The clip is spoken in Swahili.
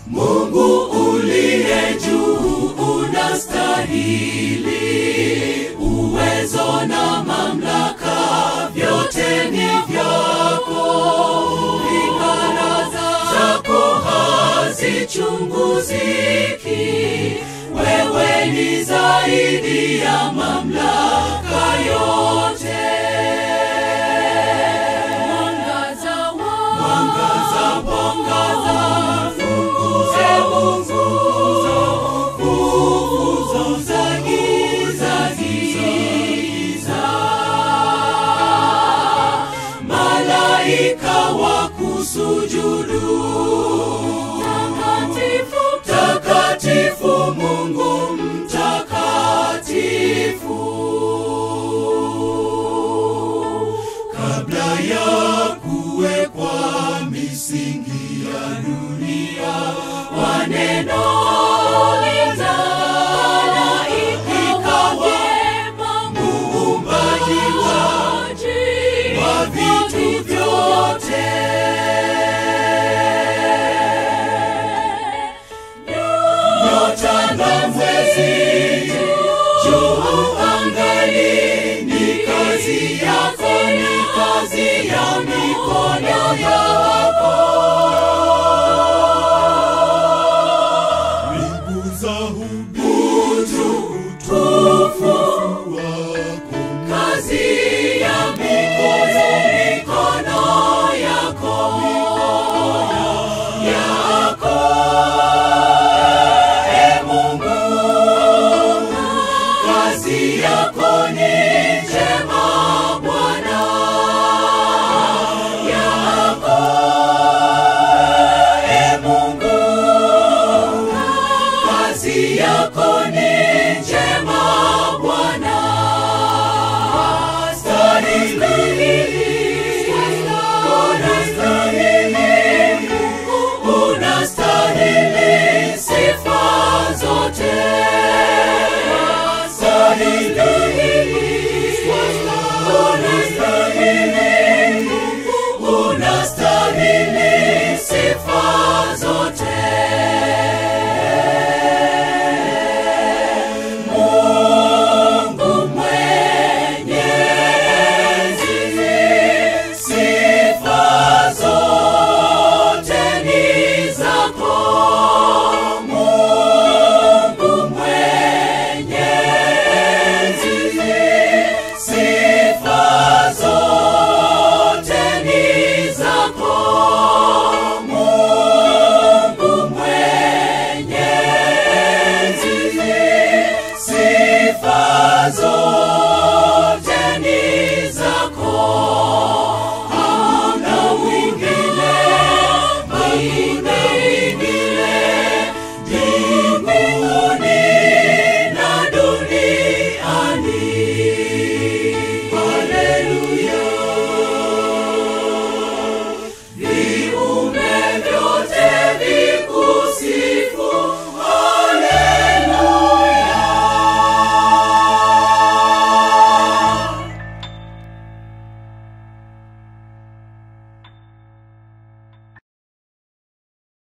Mungu uliye juu unastahili, uwezo na mamlaka vyote ni vyako. Ingara zako hazichunguziki, wewe ni zaidi ya mamlaka yote. Mwangaza wa mwangaza, mwangaza, funguze Mungu, fufuza giza, giza. Malaika wa kusujudu, takatifu, takatifu, Mungu mtakatifu kabla ya kuwekwa misingi ya dunia kwa neno ikawa muumbaji wa, wa vitu vyote nyota na mwezi juu angani ni kazi yako, ni kazi ya mikono yako. Mbingu za hudumu utukufu wako. Kazi ya mikono, mikono yako, yako. E Mungu, kazi yako ni njema Bwana, yako. E Mungu, kazi yako ni